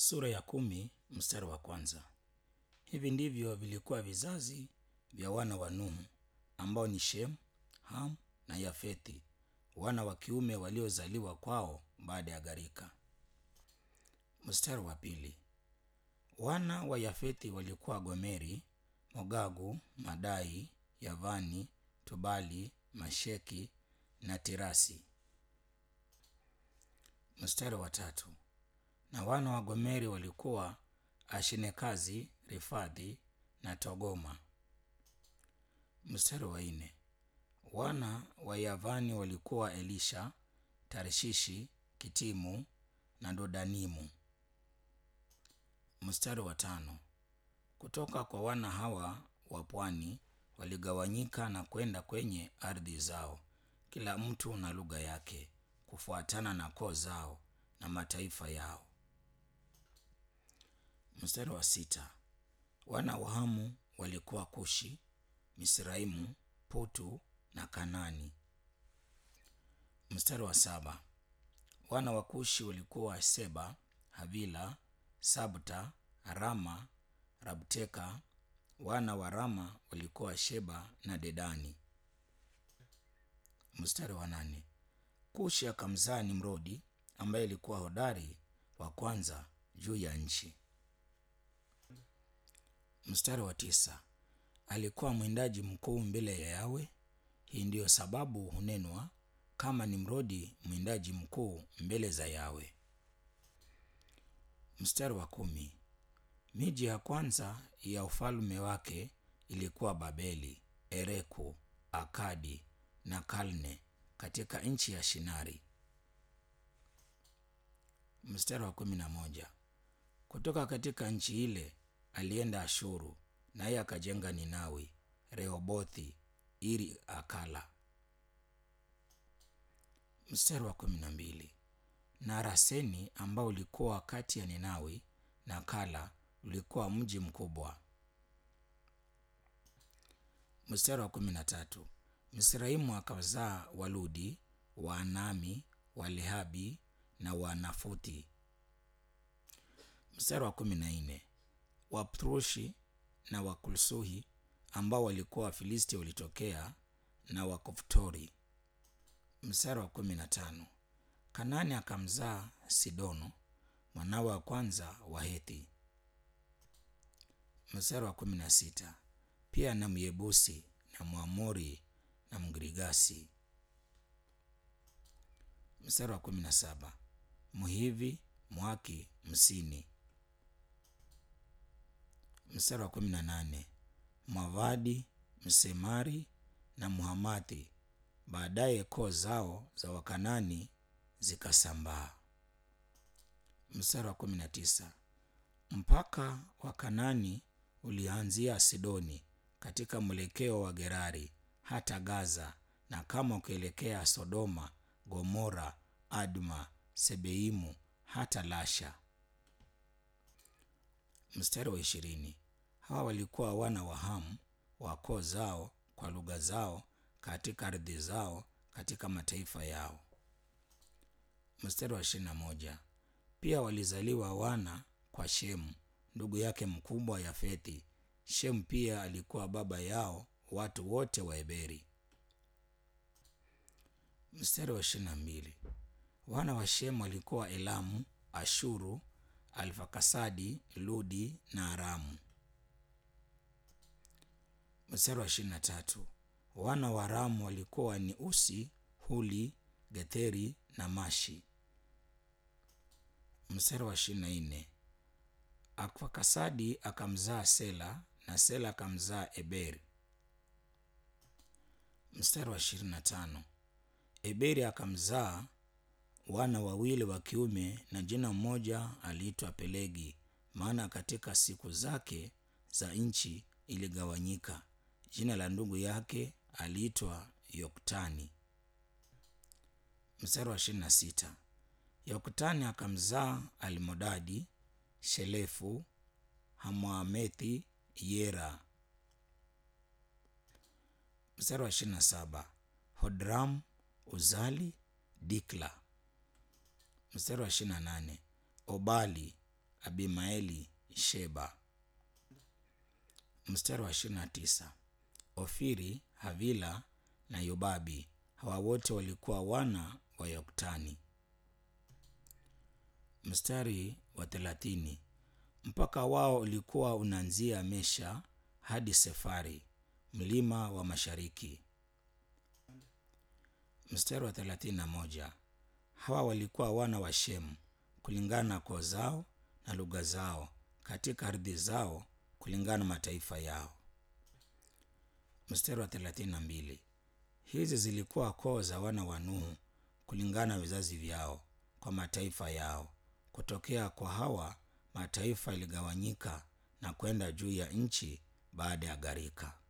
Sura ya kumi mstari wa kwanza. Hivi ndivyo vilikuwa vizazi vya wana wa Nuhu ambao ni Shem, Ham na Yafethi, wana wa kiume waliozaliwa kwao baada ya gharika. Mstari wa pili. Wana wa Yafethi walikuwa Gomeri, Mogagu, Madai, Yavani, Tubali, Masheki na Tirasi. Mstari wa tatu. Na wana wa Gomeri walikuwa Ashinekazi, Rifadhi na Togoma. Mstari wa nne. Wana wa Yavani walikuwa Elisha, Tarshishi, Kitimu na Dodanimu. Mstari wa tano. Kutoka kwa wana hawa wa pwani waligawanyika na kwenda kwenye ardhi zao, kila mtu na lugha yake, kufuatana na koo zao na mataifa yao. Mstari wa sita. Wana wa Hamu walikuwa Kushi, Misraimu, Putu na Kanani. Mstari wa saba. Wana wa Kushi walikuwa Seba, Havila, Sabta, Rama, Rabteka. Wana wa Rama walikuwa Sheba na Dedani. Mstari wa nane. Kushi akamzaa Nimrodi ambaye alikuwa hodari wa kwanza juu ya nchi. Mstari wa tisa. Alikuwa mwindaji mkuu mbele ya Yawe. Hii ndiyo sababu hunenwa kama Nimrodi mwindaji mkuu mbele za Yawe. Mstari wa kumi. Miji ya kwanza ya ufalme wake ilikuwa Babeli, Ereku, Akadi na Kalne katika nchi ya Shinari. Mstari wa kumi na moja. Kutoka katika nchi ile alienda Ashuru, naye akajenga Ninawi, Rehobothi, Iri Akala. Mstari wa kumi na mbili. Na Raseni ambao ulikuwa kati ya Ninawi na Kala ulikuwa mji mkubwa. Mstari wa kumi na tatu. Misraimu akazaa Waludi, Waanami, Walehabi na Wanafuthi. Mstari wa kumi na nne. Waprushi na Wakulsuhi ambao walikuwa Wafilisti walitokea na Wakoftori. Mstari wa kumi na tano. Kanani akamzaa Sidono mwanawe wa kwanza wa Hethi. Mstari wa kumi na sita. Pia na Myebusi na Mwamori na Mgirigasi. Mstari wa kumi na saba. Mhivi, Mwaki, Msini. Mstari wa kumi na nane. Mwavadi, Msemari na Muhamathi. Baadaye koo zao za Wakanani zikasambaa. Mstari wa kumi na tisa. Mpaka wa Kanani ulianzia Sidoni katika mwelekeo wa Gerari hata Gaza, na kama ukielekea Sodoma, Gomora, Adma, Sebeimu hata Lasha. Mstari wa ishirini. Hawa walikuwa wana wa Hamu wa koo zao kwa lugha zao katika ardhi zao katika mataifa yao. Mstari wa ishirini na moja. Pia walizaliwa wana kwa Shemu ndugu yake mkubwa Yafethi. Shemu pia alikuwa baba yao watu wote wa Eberi. Mstari wa ishirini na mbili. Wana wa Shemu walikuwa Elamu, Ashuru, Alfakasadi, Ludi na Aramu. Mstari wa ishirini na tatu. Wana wa Aramu walikuwa ni Usi, Huli, Getheri na Mashi. Mstari wa ishirini na nne. Akfakasadi akamzaa Sela na Sela akamzaa Eberi. Mstari wa ishirini na tano. Eberi akamzaa wana wawili wa kiume na jina mmoja aliitwa Pelegi, maana katika siku zake za nchi iligawanyika. Jina la ndugu yake aliitwa Yoktani. Mstari wa ishirini na sita. Yoktani akamzaa Almodadi, Shelefu, Hamwamethi, Yera. Mstari wa ishirini na saba. Hodram, Uzali, Dikla. Mstari wa ishirini na nane. Obali abimaeli sheba mstari wa ishirini na tisa ofiri havila na yobabi hawa wote walikuwa wana wa yoktani mstari wa thelathini mpaka wao ulikuwa unaanzia mesha hadi sefari mlima wa mashariki mstari wa thelathini na moja hawa walikuwa wana wa shemu kulingana na koo zao na lugha zao katika ardhi zao kulingana na mataifa yao mstari wa thelathini na mbili hizi zilikuwa koo za wana wa nuhu kulingana na vizazi vyao kwa mataifa yao kutokea kwa hawa mataifa iligawanyika na kwenda juu ya nchi baada ya gharika